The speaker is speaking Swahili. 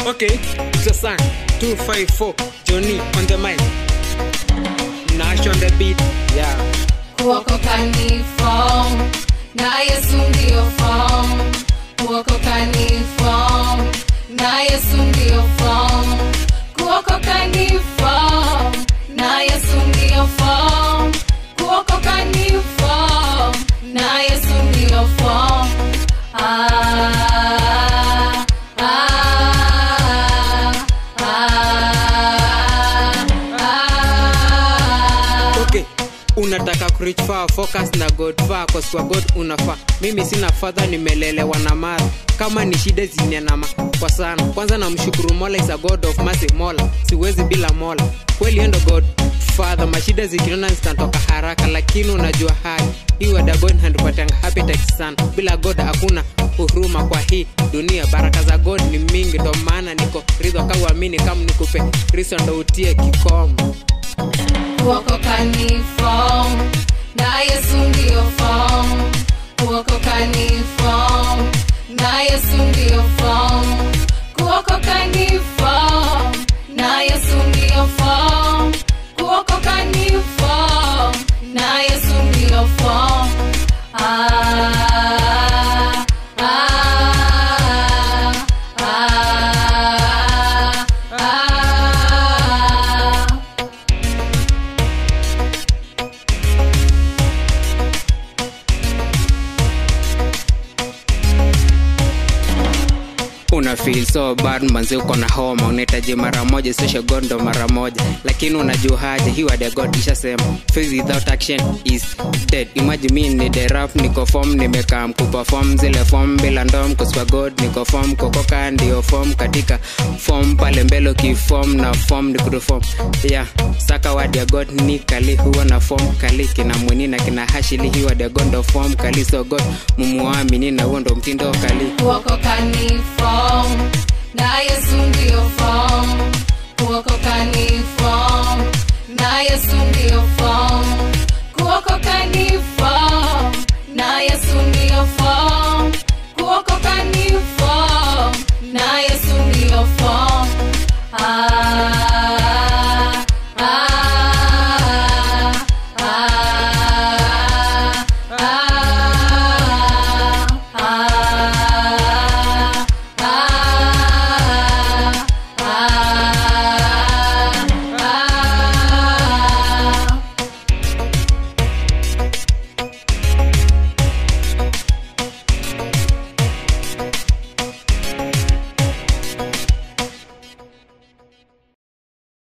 Okay, it's a song. 254, Johnny on the mic. Nash on the beat, yeah. kuokoka ni form na yesu ndio form kuokoka ni form na yesu ndio form kuokoka ni form na yesu ndio form kuokoka ni form na yesu ndio form ah, ah, ah, ah. Okay, unataka kureach far, focus na God far, cause kwa God unafaa. Mimi sina fadha, nimelelewa na mara kama ni shida zinyanama kwa sana. Kwanza namshukuru Mola is a God of mercy, Mola siwezi bila Mola. Kweli endo God Father, mashida zikinona zinatoka haraka, lakini unajua hali hii wada God handupatanga appetite sana. Bila God hakuna huruma kwa hii dunia. Baraka za God ni mingi, ndo maana niko ridho kauamini, kama nikupe riso ndo utie kikomo. kuokoka ni form na yesu ndio form kuokoka ni form na yesu ndio form kuokoka ni form na yesu ndio form kuokoka ni form na yesu ndio form ah, ah, ah, ah. una feel so bad manzi uko na homa unahitaji mara moja seshe gondo mara moja lakini unajua haja hii word ya god ishasema faith without action is dead imagine me ni the rap niko form nimekaa kuperform zile form bila ndom kuswa god niko form kokoka ndio form katika form pale mbele ukiform na form ni kutoform yeah saka word ya god ni kali huwa na form kali kina mwini na kina hashili hii word ya god ndo form kali so god mumuamini na huo ndo mtindo kali kuokoka ni form na yesu ndio form kuokoka ni form na yesu ndio form kuokoka ni form na yesu ndio form kuokoka ni form na yesu ndio form ah,